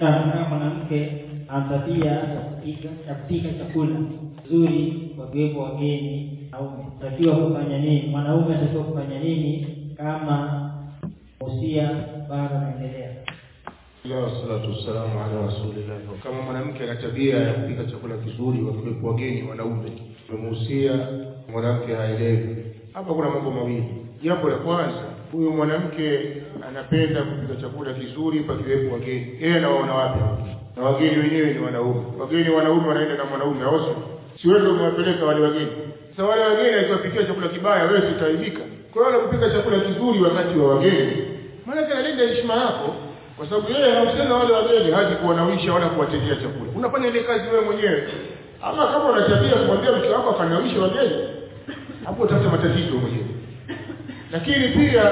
kama mwanamke ana tabia ya kupika ya kupika chakula nzuri wakiwepo wageni au takiwa kufanya nini mwanaume atakiwa kufanya nini kama usia bado anaendelea Alhamdulillah wassalatu wassalamu ala rasulillah. Kama mwanamke ana tabia ya kupika chakula kizuri wakiwepo wageni wanaume, tumemuhusia mwanamke haelewi. Hapa kuna mambo mawili. Jambo la kwanza, huyu mwanamke anapenda kupika chakula kizuri pakiwepo wageni. Yeye anawaona wapi? Na wageni wenyewe ni wanaume. Wageni wanaume wanaenda na mwanaume, au sio? Si wewe ndio umewapeleka wale wageni. Sasa wale wageni akiwapikia chakula kibaya, wewe sitaibika. Kwa hiyo kupika chakula kizuri wakati wa wageni, maana analinda heshima yako kwa sababu yeye anahusiana wale wageni haji kuwanawisha wala kuwatendea chakula unafanya ile kazi wewe mwenyewe ama kama una tabia kumwambia mke wako akanawisha wageni hapo utafuta matatizo mwenyewe lakini pia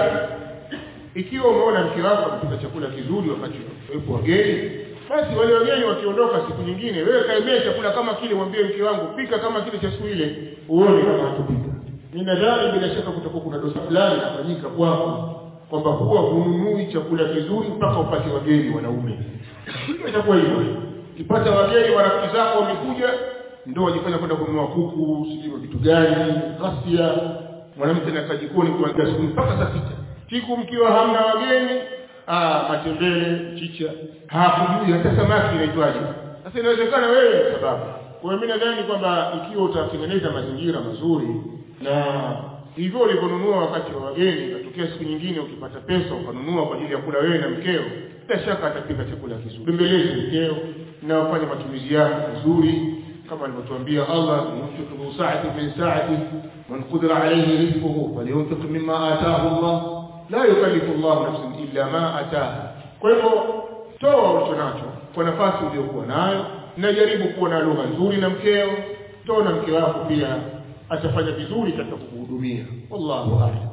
ikiwa umeona mke wako anapika chakula kizuri wakati wepo wageni basi wale wageni wakiondoka siku nyingine wewe kaemea chakula kama kile mwambie mke wangu pika kama kile cha siku ile uone kama hatupika ninadhani bila shaka kutakuwa kuna dosa fulani inafanyika kwako kwamba huwa hununui chakula kizuri mpaka upate wageni wanaume. Itakuwa hivyo. Ukipata wageni marafiki zako wamekuja ndio wajifanya kwenda kununua kuku, sijui vitu gani, ghasia. Mwanamke anakaa jikoni kuanzia asubuhi mpaka saa sita. Siku mkiwa hamna wageni, ah, matembele, chicha, hakujui hata samaki inaitwaje. Sasa inawezekana wewe sababu. Kwa hiyo mimi nadhani kwamba ikiwa utatengeneza mazingira mazuri na hivyo ulivyonunua wakati wa wageni ikatokea siku nyingine ukipata pesa ukanunua kwa ajili ya kula wewe na mkeo bila shaka atapika chakula kizuri bembeleze mkeo na ufanye matumizi yako vizuri kama alivyotuambia Allah yunfiq min sa'ati min sa'ati man qadara alayhi rizquhu falyunfiq mimma ataahu Allah la yukallifu Allah nafsan illa ma ataaha kwa hivyo toa ulicho nacho kwa nafasi uliyokuwa nayo na jaribu kuwa na lugha nzuri na mkeo toa na mke wako pia atafanya vizuri katika kukuhudumia wallahu a'lam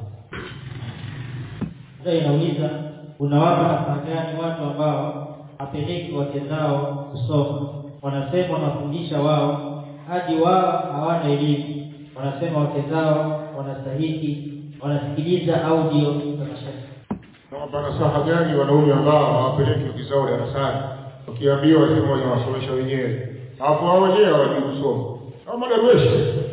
sasa inauliza unawapa nafasi gani watu ambao hapeleki wake zao kusoma wanasema wanafundisha wao hadi wao hawana elimu wanasema wake zao wanastahiki wanasikiliza audio za mashaikh nawapa nasaha gani wanaume ambao hawapeleki wake zao darasani wakiambiwa wasema wanawasomesha wenyewe hapo hao wenyewe hawajui kusoma au madarueshi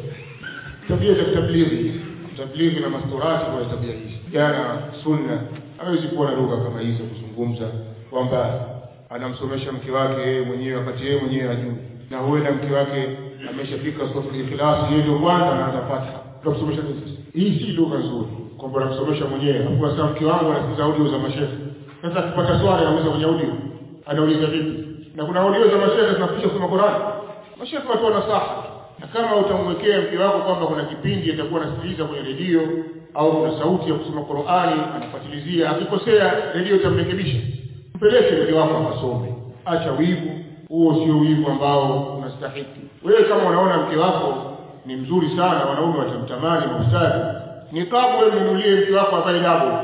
tabia za tablighi tablighi na masturati kwa tabia hizi jana sunna hawezi kuwa na lugha kama hizo kuzungumza kwamba anamsomesha mke wake yeye mwenyewe wakati yeye mwenyewe hajui na huenda mke wake ameshafika sura ikhlas yeye ndio kwanza anaanza fatha tunamsomesha nini sasa hii si lugha nzuri kwamba anamsomesha mwenyewe hapo sasa mke wangu anasikiza audio za mashehe sasa akipata swali anauliza kwenye audio anauliza vipi na kuna audio za mashehe zinafundisha kusoma Qur'an mashehe watu nasaha na kama utamwekea mke wako kwamba kuna kipindi atakuwa anasikiliza kwenye redio au kuna sauti ya kusoma Qur'ani anafuatilizia akikosea redio itamrekebisha mpeleke mke wako akasome acha wivu huo sio wivu ambao unastahiki wewe kama unaona mke wako ni mzuri sana wanaume watamtamani mustadi ni kabu wewe mnunulie mke wako avae dabo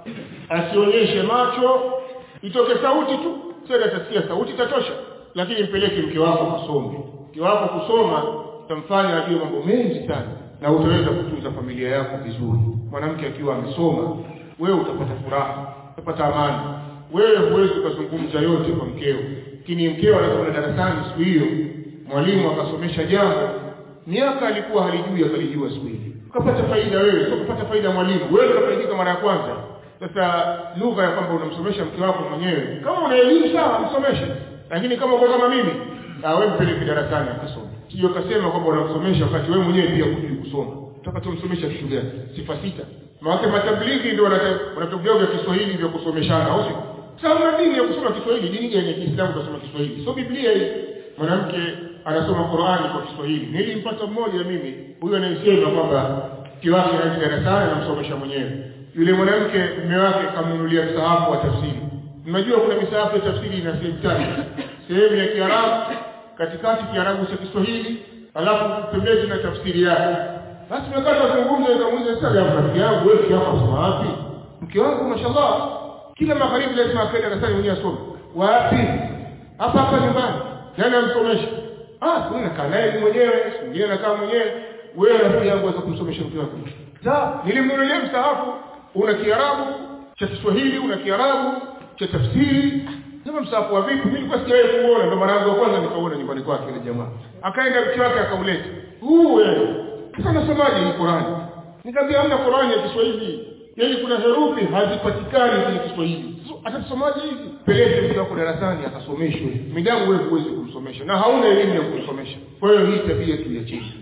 asionyeshe macho itoke sauti tu sasa atasikia sauti tatosha lakini mpeleke mke wako asome mke wako kusoma utamfanya ajue mambo mengi sana na utaweza kutunza familia yako vizuri mwanamke akiwa amesoma wewe utapata furaha utapata amani wewe huwezi ukazungumza yote kwa mkeo lakini mkeo anakwenda darasani siku hiyo mwalimu akasomesha jambo miaka alikuwa halijui akalijua siku ile ukapata faida wewe sio kupata faida mwalimu wewe ndio unafaidika mara ya kwanza sasa lugha ya kwamba unamsomesha mke wako mwenyewe kama una elimu sawa msomeshe lakini kama uko kama mimi ah wewe mpeleke darasani akasome sio kasema kwamba unamsomesha wakati wewe mwenyewe pia hujui kusoma utaka tumsomesha kitu gani sifa sita maana matablighi ndio wanatablighi vya Kiswahili vya kusomeshana au sio sasa una dini ya kusoma Kiswahili dini gani ya Kiislamu kusoma Kiswahili sio Biblia hii mwanamke anasoma Qur'ani kwa Kiswahili nilimpata mmoja mimi huyo anayesema kwamba kiwake anaenda darasani anamsomesha mwenyewe yule mwanamke mume wake kamnunulia msahafu wa tafsiri mnajua kuna misahafu ya tafsiri ina sehemu tatu sehemu ya Kiarabu katikati Kiarabu cha Kiswahili alafu pembeni na tafsiri yake basi tumekaa tunazungumza nikamuuliza sasa ya rafiki yangu wewe kiasi unasoma wapi mke wangu mashallah kila magharibi lazima akaenda darasani mwenyewe asome wapi hapa hapa nyumbani nani amsomesha ah kuna nakaa naye mwenyewe mwingine nakaa mwenyewe wewe rafiki yangu waweza kumsomesha mke wako sawa nilimnunulia msahafu una kiarabu cha Kiswahili una kiarabu cha tafsiri sema msahafu wa vipi mimi nilikuwa sijawahi kuona ndo mara yangu ya kwanza nikaona nyumbani kwake ile jamaa akaenda mke wake akauleta huu wewe sasa nasomaje hii Qur'ani nikamwambia hamna Qur'ani ya Kiswahili yaani kuna herufi hazipatikani kwenye Kiswahili atasomaje hivi peleke mtu wako darasani akasomeshwe midamu wewe huwezi kumsomesha na hauna elimu ya kumsomesha kwa hiyo hii tabia tuiachie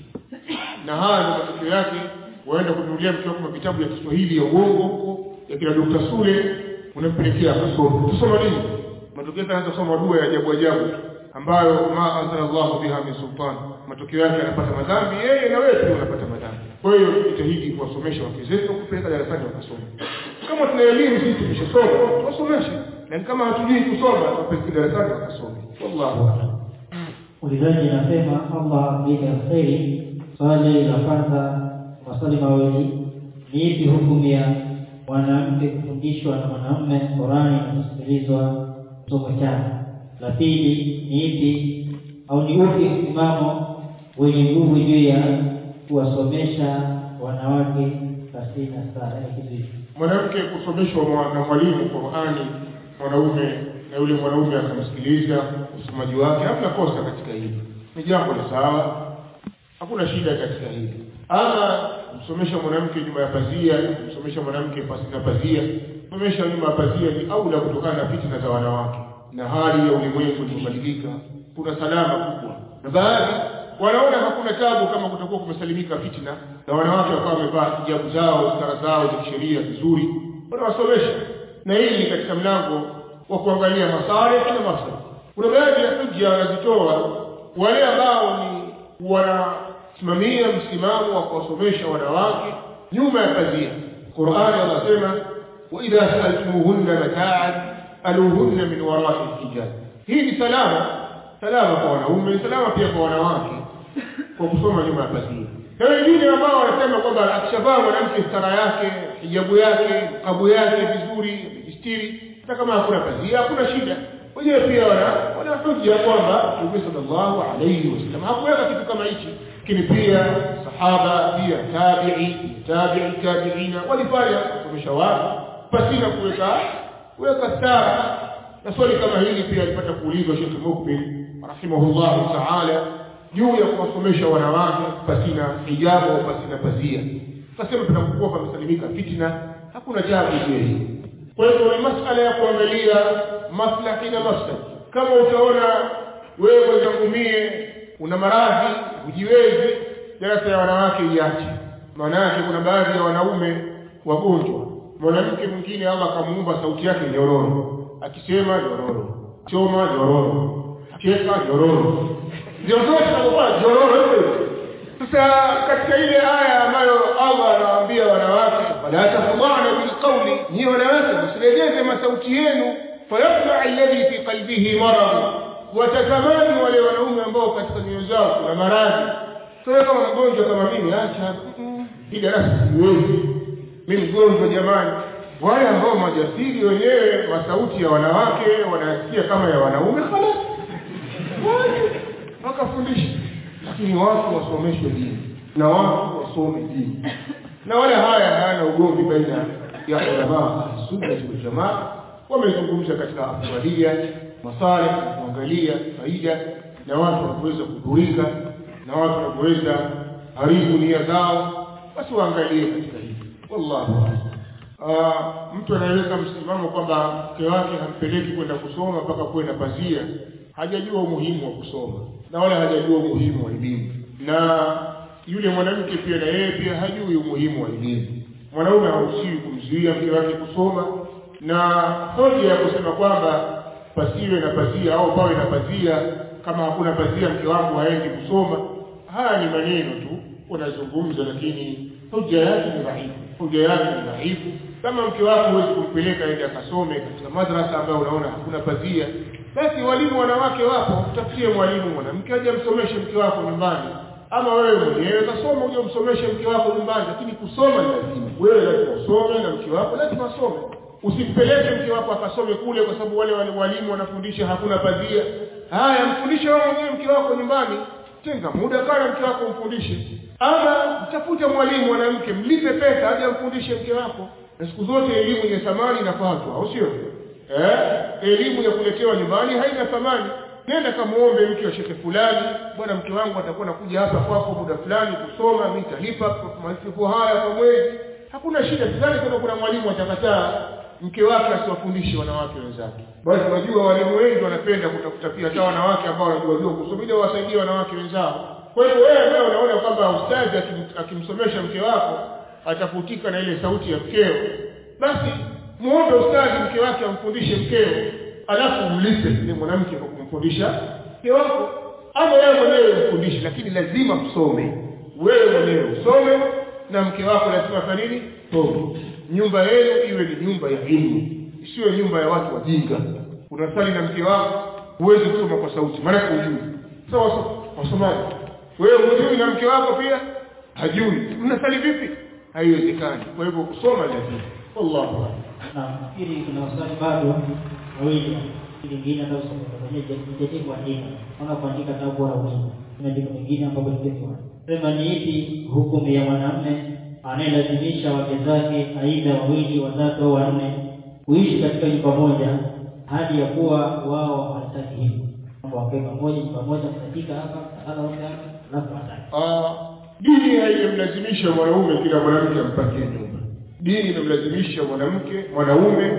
na haya ndio matokeo yake waenda kununulia mtu wako vitabu ya Kiswahili ya uongo huko ya kila Dr. Sule unampelekea akasoma tusoma nini matokeo yake anaanza kusoma dua ya ajabu ajabu ambayo ma anzala Allahu biha min sultan matokeo yake anapata madhambi yeye na wewe pia unapata madhambi kwa hiyo jitahidi kuwasomesha wake zetu kupeleka darasani wakasoma kama tuna elimu sisi tumeshasoma tuwasomeshe na kama hatujui kusoma tupeleke darasani wakasome wallahu a'lam ulizaji inasema Allah amlipe kheri swali la kwanza maswali mawili ni ipi hukumu ya mwanamke kufundishwa na mwanamume Qurani na kusikilizwa somo chake la pili ni ipi au ni upi msimamo wenye nguvu juu ya kuwasomesha wanawake pasina sala ya kiziwi mwanamke kusomeshwa mwa- na mwalimu Qur'ani mwanaume na yule mwanaume akamsikiliza usomaji wake hamna kosa katika hili ni jambo la sawa hakuna shida katika hili ama kumsomesha mwanamke nyuma ya pazia kumsomesha mwanamke pasi na pazia kumsomesha nyuma ya pazia ni aula kutokana na fitina za wanawake na hali ya ulimwengu iliyobadilika kuna salama kubwa na baadhi wanaona hakuna tabu kama kutakuwa kumesalimika fitina na wanawake wakawa wamevaa hijabu zao stara zao za kisheria vizuri wanawasomesha na hili ni katika mlango wa kuangalia masalih na mafsada kuna baadhi ya hujja wanazitoa wale ambao ni wanasimamia msimamo wa kuwasomesha wanawake nyuma ya pazia Qur'ani anasema wa idha sa'altumuhunna mata'an aluhunna min wara'i hijab hii ni salama salama kwa wanaume salama pia kwa wanawake kwa kusoma nyuma ya pazia na wengine ambao wanasema kwamba akishavaa mwanamke stara yake hijabu yake kabu yake vizuri amejistiri hata kama hakuna pazia hakuna shida wenyewe pia wana wana hoja kwamba Mtume sallallahu alayhi wasallam hakuweka kitu kama hichi lakini pia sahaba pia tabi'i tabi'i tabi'ina walifanya kusomesha watu pasina kuweka kuweka stara na swali kama hili pia alipata kuulizwa Sheikh Mukbil rahimahullah ta'ala juu ya kuwasomesha wanawake pasina hijabu au pasina pazia akasema tunapokuwa pamesalimika fitna hakuna jambo hili kwa hivyo ni masala ya kuangalia maslahi na mafsad kama utaona wewe mwenzangu mie una maradhi hujiwezi darasa ya wanawake iache maana yake kuna baadhi ya wanaume wagonjwa mwanamke mwingine Allah akamuumba sauti yake nyororo akisema nyororo choma nyororo cheka nyororo ndio zote zinakuwa nyororo sasa katika ile aya ambayo Allah anawaambia wanawake wala tafdhana bilqawli ni wanawake msilegeze masauti yenu fayatma alladhi fi qalbihi marad watatamani wale wanaume ambao katika nyoyo zao kuna maradhi sasa kama mgonjwa kama mimi acha hii darasa siwezi mimi mgonjwa jamani wale ambao majasiri wenyewe masauti ya wanawake wanasikia kama ya wanaume khalas wakafundisha lakini watu wasomeshwe dini na watu wasome dini na wala haya hayana ugomvi baina ya ulama sunna wal jamaa wamezungumza katika afdalia masalih kuangalia faida na watu wanaweza kudhurika na watu wanaweza haribu nia zao basi waangalie katika hili wallahu a'lam mtu anaweka msimamo kwamba mke wake hampeleki kwenda kusoma mpaka kuwe na pazia hajajua umuhimu wa kusoma na wala hajajua umuhimu wa elimu na yule mwanamke pia na yeye pia hajui umuhimu wa elimu mwanaume haruhusiwi kumzuia mke wake kusoma na hoja ya kusema kwamba pasiwe na pazia au pawe na pazia kama hakuna pazia mke wangu haendi kusoma haya ni maneno tu wanazungumza lakini hoja yake ni dhaifu hoja yake ni dhaifu kama mke wako huwezi kumpeleka aende akasome katika madrasa ambayo unaona hakuna pazia basi walimu wanawake wapo mtafutie mwalimu mwanamke aje msomeshe mke wako nyumbani ama wewe mwenyewe kasoma uje umsomeshe mke wako nyumbani lakini kusoma ni lazima wewe lazima usome na mke wako lazima asome usimpeleke mke wako akasome kule kwa sababu wale wale walimu wanafundisha hakuna pazia haya mfundishe wewe mwenyewe mke wako nyumbani tenga muda kana mke wako umfundishe ama mtafute mwalimu mwanamke mlipe pesa aje amfundishe mke wako na siku zote elimu yenye thamani inafuatwa au sio eh elimu ya kuletewa nyumbani haina thamani nenda kamuombe mke wa shekhe fulani bwana mke wangu atakuwa nakuja hapa kwako muda fulani kusoma mimi nitalipa masiku haya kwa mwezi hakuna shida sidhani kama kuna mwalimu atakataa mke wake asiwafundishe wanawake wenzake basi unajua walimu wengi wanapenda kutafuta pia hata wanawake ambao wanajua jua kusoma ili wasaidie wanawake wenzao kwa hivyo wewe ambaye unaona kwamba ustazi akim- akimsomesha mke wako atafutika na ile sauti ya mkeo basi muombe ustazi mke wake amfundishe mkeo alafu umlipe yule mwanamke kwa kumfundisha mke wako ama wewe mwenyewe umfundishe lakini lazima msome wewe mwenyewe usome na mke wako lazima afanye nini some nyumba yenu iwe ni nyumba ya elimu isiwe nyumba ya watu wajinga unasali na mke wako huwezi kusoma kwa sauti maana hujui sawa sawa wasomaji wewe hujui na mke wako pia hajui mnasali vipi haiwezekani kwa hivyo kusoma lazima wallahu a'lam na nafikiri kuna maswali bado mawili lingine ambayo sijajii kuandika ona kuandika na bora ulimu kuna jambo lingine ambapo ningesema sema ni ipi hukumu ya mwanamume anayelazimisha wake zake aidha wawili watatu au wanne kuishi katika nyumba moja hadi ya kuwa wao hawataki hivyo kwamba wakae pamoja nyumba moja mnatika hapa mtalala wote hapa alafu wataki Ah, dini haijamlazimisha mwanaume kila mwanamke ampatie nyumba dini inamlazimisha mwanamke mwanaume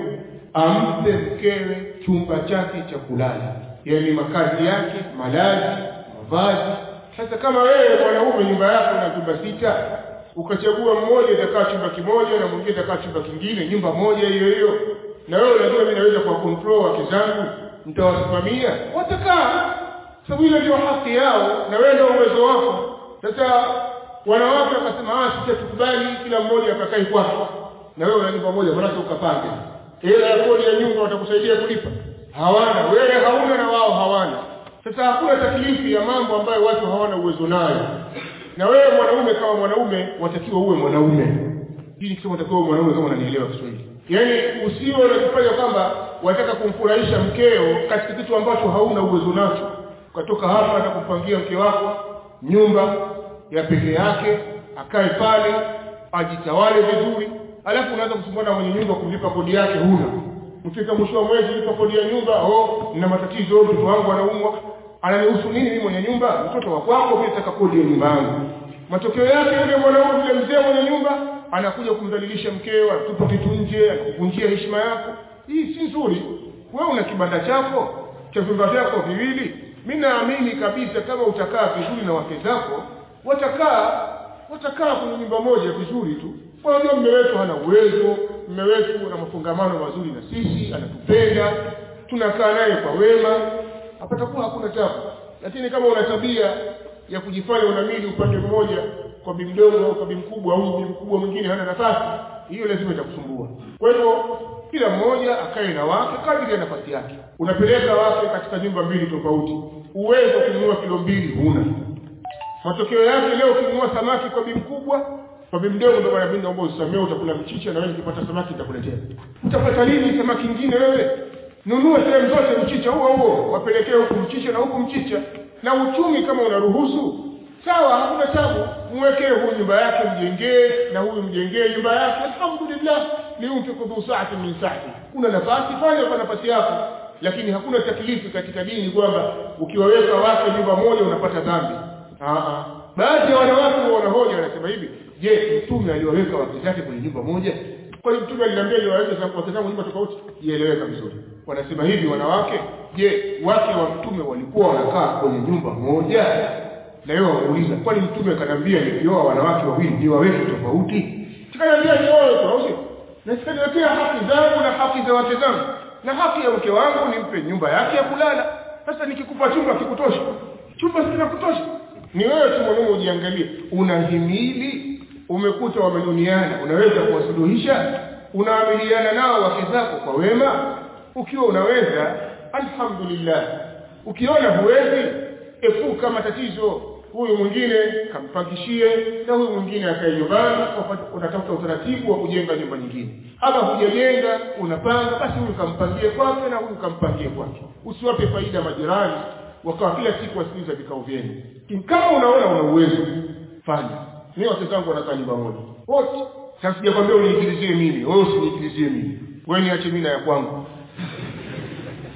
ampe mkewe chumba chake cha kulala yaani makazi yake malazi mavazi sasa kama wewe mwanaume nyumba yako na chumba sita ukachagua mmoja itakaa chumba kimoja na mwingine itakaa chumba kingine nyumba moja hiyo hiyo na wewe unajua mimi naweza kwa control wake zangu nitawasimamia watakaa sababu ile ndio haki yao na wewe ndio uwezo wako sasa wanawake wakasema ah sisi tukubali kila mmoja akakae kwake na wewe una nyumba moja maana ukapange hela ya kodi ya nyumba watakusaidia kulipa hawana wewe hauna na wao hawana sasa hakuna taklifi ya mambo ambayo watu hawana uwezo nayo na wewe mwanaume kama mwanaume watakiwa uwe mwanaume hii nikisema watakiwa uwe mwanaume kama unanielewa Kiswahili yaani usiwe unajifanya kwamba wataka kumfurahisha mkeo katika kitu ambacho hauna uwezo nacho ukatoka hapa na kupangia mke wako nyumba ya peke yake akae pale ajitawale vizuri alafu unaanza kusumbua mwenye nyumba kumlipa kodi yake huna mfika mwisho wa mwezi lipa kodi ya nyumba oh nina matatizo mtoto wangu anaumwa ananihusu nini mimi mwenye nyumba mtoto wa kwako mimi nataka kodi ya nyumba yangu matokeo yake yule mwanaume yule mzee mwenye nyumba anakuja kumdhalilisha mkeo atupa kitu nje anakuvunjia heshima yako hii si nzuri wewe una kibanda chako cha vyumba vyako viwili mimi naamini kabisa kama utakaa vizuri na wake zako watakaa watakaa kwenye nyumba moja vizuri tu unajua mume wetu hana uwezo mume wetu ana mafungamano mazuri na sisi anatupenda tunakaa naye kwa wema hapatakuwa hakuna tabu lakini kama una tabia ya kujifanya unamili upande mmoja kwa bi mdogo au kwa bi mkubwa au bi mkubwa mwingine hana nafasi hiyo lazima itakusumbua kwa hivyo kila mmoja akae na wake kadiri ya nafasi yake unapeleka wake katika nyumba mbili tofauti uwezo wa kununua kilo mbili huna matokeo yake leo ukinunua samaki kwa bi mkubwa kwa bi mdogo ndio maana mimi naomba usamee utakula mchicha na wewe nikipata samaki nitakuletea utapata lini samaki nyingine wewe nunua sehemu zote mchicha huo huo wapelekee huku mchicha na huku mchicha na uchumi kama unaruhusu sawa hakuna tabu mwekee huyu nyumba yake mjengee na huyu mjengee nyumba yake alhamdulillah liunfiku dhu saati min saati kuna nafasi fanya kwa nafasi yako lakini hakuna taklifu katika dini kwamba ukiwaweka wake nyumba moja unapata dhambi Aa, baadhi ya wanawake wanahoja wanasema hivi je mtume aliwaweka wake zake kwenye nyumba moja kwani mtume aliniambia niwaweke wake zangu nyumba tofauti ieleweka vizuri wanasema hivi wanawake je wake wa mtume walikuwa wanakaa kwenye nyumba moja na yeye wamuuliza kwani mtume akaniambia nikioa wanawake wawili niwaweke tofauti tukaniambia nioe tofauti na sikaniwekea haki zangu na haki za wake zangu na haki ya mke wangu nimpe nyumba yake ya kulala sasa nikikupa chumba kikutosha chumba kinakutosha ni wewe tu mwanaume ujiangalie unahimili umekuta wamenuniana unaweza kuwasuluhisha unaamiliana nao wake zako kwa wema ukiwa unaweza alhamdulillah ukiona huwezi epuka matatizo huyu mwingine kampangishie na huyu mwingine akae nyumbani unatafuta utaratibu wa kujenga nyumba nyingine ama hujajenga unapanga basi huyu kampangie kwake na huyu kampangie kwake usiwape faida majirani wakawa kila siku wasikiliza vikao vyenu kama unaona una uwezo fanya mimi wake zangu wanakaa nyumba moja wote sasa sijakwambia uniingilizie mimi wewe usiniingilizie mimi wewe niache mimi na ya kwangu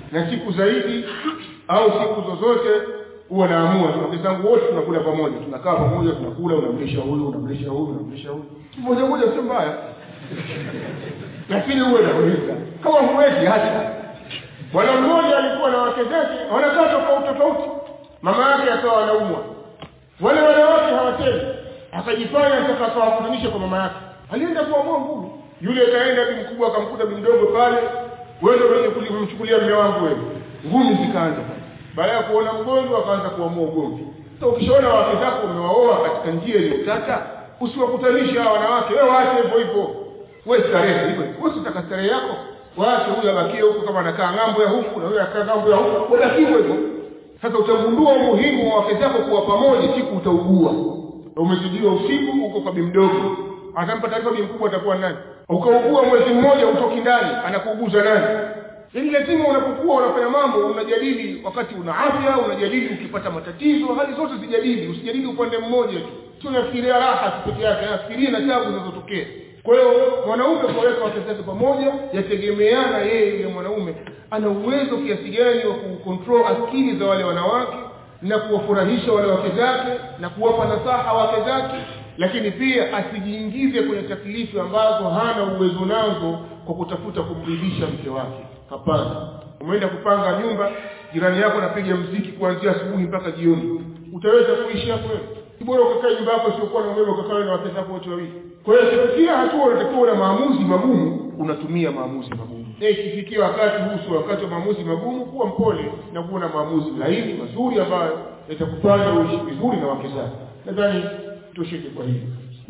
na siku zaidi au siku zozote huwa naamua wake zangu wote tunakula pamoja tunakaa pamoja tunakula unamlisha huyu unamlisha huyu unamlisha huyu mmoja mmoja sio mbaya lakini huwe nauliza kama huwezi hata bwana mmoja alikuwa na wake zake wanakaa tofauti tofauti mama yake akawa anaumwa wale wanawake hawateni akajifanya sasa akawakutanisha kwa mama yake alienda kuamua nguvu yule akaenda bi mkubwa akamkuta bi mdogo pale wewe ndio mwenye kumchukulia mume wangu wewe ngumi zikaanza baada ya kuona mgonjwa akaanza kuamua ugomvi sasa ukishaona wake zako umewaoa katika njia iliyotata usiwakutanisha hawa wanawake wewe waache hivyo hivyo wewe starehe hivyo wewe usitaka starehe yako waache huyu abakie huko kama anakaa ng'ambo ya huku na huyu anakaa ng'ambo ya huku wabaki hivyo hivyo sasa utagundua umuhimu wa wake zako kuwa pamoja siku utaugua umezidiwa usiku uko kwa bimdogo atampa taarifa bi mkubwa atakuwa nani ukaugua mwezi mmoja utoki ndani anakuuguza nani yaani lazima unapokuwa unafanya mambo unajadili wakati una afya unajadili ukipata matatizo hali zote zijadili usijadili upande mmoja tu sio nafikiria raha tu peke yake nafikiria na tabu zinazotokea kwa hiyo mwanaume kuweka wake zake pamoja yategemeana yeye yule mwanaume ana uwezo kiasi gani wa kucontrol akili za wale wanawake na kuwafurahisha wale wake zake na kuwapa nasaha wake zake lakini pia asijiingize kwenye taklifu ambazo hana uwezo nazo kwa kutafuta kumridhisha mke wake hapana umeenda kupanga nyumba jirani yako anapiga mziki kuanzia asubuhi mpaka jioni utaweza kuishi hapo wewe bora ukakaa nyumba yako siokuwa na umeme ukakaa na wake zako wote wawili kwa hiyo kufikia hatua unatakiwa na maamuzi magumu unatumia maamuzi magumu na ikifikia wakati huu sio wakati wa maamuzi magumu kuwa mpole na kuwa na maamuzi laini mazuri ambayo yatakufanya uishi vizuri na wake zako nadhani tushike kwa hili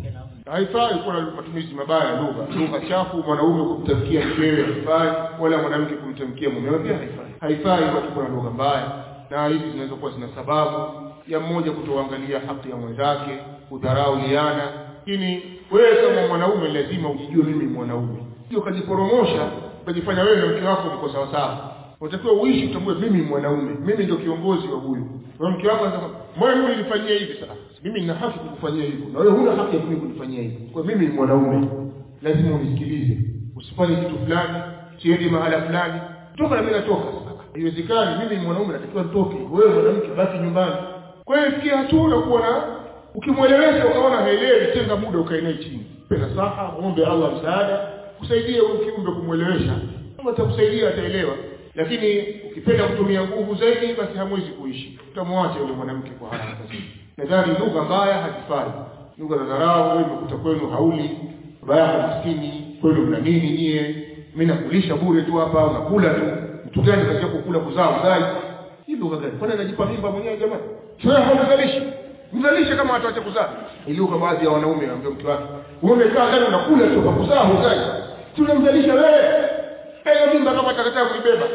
haifai kuwa na matumizi mabaya ya lugha lugha chafu mwanaume kumtamkia mkewe haifai wala mwanamke kumtamkia mumewe pia haifai haifai watu kuwa na lugha mbaya na hizi zinaweza kuwa zina sababu ya mmoja kutoangalia haki ya mwenzake kudharau liana lakini wewe kama mwanaume lazima ujijue mimi mwanaume sio ukajiporomosha ukajifanya wewe na mke wako mko sawa sawa unatakiwa uishi utambue mimi mwanaume mimi ndio kiongozi wa huyu kwa mke wako anasema mbona mimi nilifanyia hivi sasa mimi nina haki kukufanyia hivyo na wewe huna haki ya mimi kunifanyia hivyo kwa mimi ni mwanaume lazima unisikilize usifanye kitu fulani siende mahala fulani toka na mimi natoka haiwezekani mimi ni mwanaume natakiwa nitoke wewe mwanamke baki nyumbani kwa hiyo fikia hatua unakuwa na ukimwelewesha ukaona haelewi tenga muda ukae naye chini penda saha muombe Allah msaada kusaidie huyu kiumbe kumwelewesha kama atakusaidia ataelewa lakini ukipenda kutumia nguvu zaidi basi hamwezi kuishi utamwacha yule mwanamke kwa haraka zaidi nadhani lugha mbaya hazifai lugha za dharau wewe umekuta kwenu hauli baba yako maskini kwenu mna nini nyie mimi nakulisha bure tu hapa unakula tu mtu gani kazi yako kula kuzaa uzai hii lugha gani kwani anajipa mimba mwenyewe jamani sio haumzalishi mzalishe kama ataacha kuzaa ili lugha baadhi ya wanaume wanaambia mke wake wewe umekaa ndani unakula tu kwa kuzaa uzai tunamzalisha wewe hiyo mimba kama atakataa kuibeba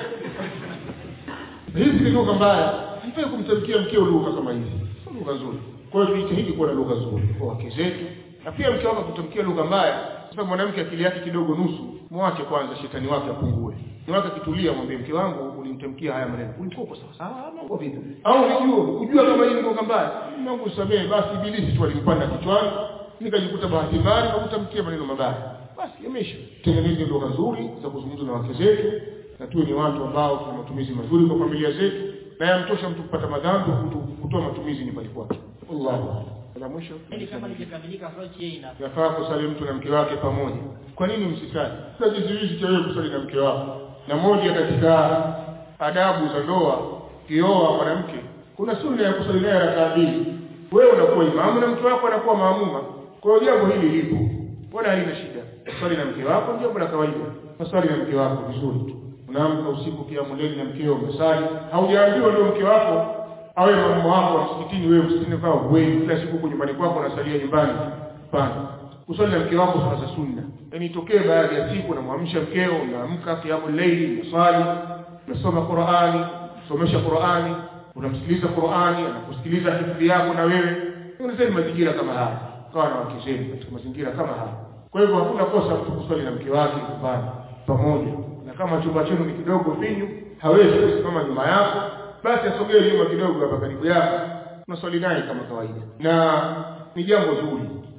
hizi ni lugha mbaya haifai kumtamkia mkeo lugha kama hizi sio lugha nzuri kwa hiyo tujitahidi kuwa na lugha nzuri kwa wake zetu na pia mke wako kutamkia lugha mbaya sasa mwanamke akili yake kidogo nusu mwache kwanza shetani wake apungue ni wake akitulia mwambie mke wangu ulimtamkia haya maneno ulikuwa uko sawa sawa mambo vipi au unijua kujua kama hii ni lugha mbaya Mungu samehe basi ibilisi tu alimpanda kichwani nikajikuta bahati mbaya na kutamkia maneno mabaya basi yameisha tengeneze lugha nzuri za kuzungumza na wake zetu na tuwe ni watu ambao tuna matumizi mazuri kwa familia zetu na yamtosha mtu kupata madhambi kutoa matumizi ni pale kwake Allahu la mwisho Yaani kama likikamilika approach hii ina yafaa kusali mtu na mke wake pamoja kwa nini msisali sasa kizuizi cha wewe kusali na mke wako na moja katika adabu za ndoa kioa mwanamke kuna sunna ya kusali naye rakaa mbili wewe unakuwa imamu na mke wako anakuwa maamuma kwa hiyo jambo hili lipo wala halina shida swali na mke wako jambo la kawaida maswali na mke wako vizuri tu unaamka usiku kiamu leli na mkeo umesali haujaambiwa ndio mke wako awe mama wako wa msikitini wewe msikitini kwa wewe kila siku huko nyumbani kwako unasalia nyumbani hapana usali na mke wako sala za sunna yani itokee baadhi ya siku unamwamsha mkeo unaamka kiamu leili unasali unasoma Qur'ani somesha Qur'ani unamsikiliza Qur'ani anakusikiliza hifadhi yako na wewe unasema mazingira kama haya kawa na wake zenu katika mazingira kama haya kwa hivyo hakuna kosa mtu kusali na mke wake nyumbani pamoja na kama chumba chenu ni kidogo vinyu hawezi kusimama nyuma yako basi asogee nyuma kidogo hapa karibu yako unaswali naye kama kawaida na ni jambo zuri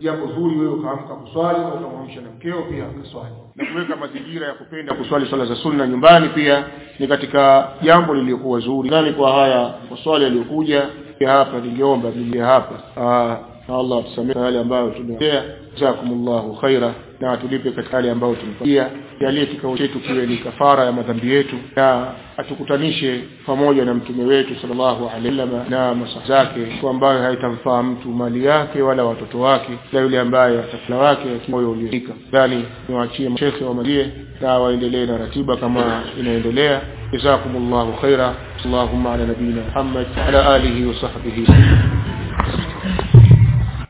jambo zuri wewe ukaamka kuswali na ukamwamsha na mkeo pia akaswali na kuweka mazingira ya kupenda kuswali swala za sunna nyumbani pia ni katika jambo lililokuwa zuri nani kwa haya maswali yaliyokuja hapa ningeomba nije hapa na Allah atusamehe yale ambayo tumeongea jazakumullahu khaira na atulipe katika yale ambayo tumepatia jalie kikao chetu kiwe ni kafara ya madhambi yetu na atukutanishe pamoja na mtume wetu sallallahu alaihi wasallam na masaha zake kwa ambayo haitamfaa mtu mali yake wala watoto wake na yule ambaye atakula wake moyo uliofika dhani niwaachie mashekhe wamalie na waendelee na ratiba kama inaendelea jazakumullahu khaira اللهم على نبينا محمد وعلى آله وصحبه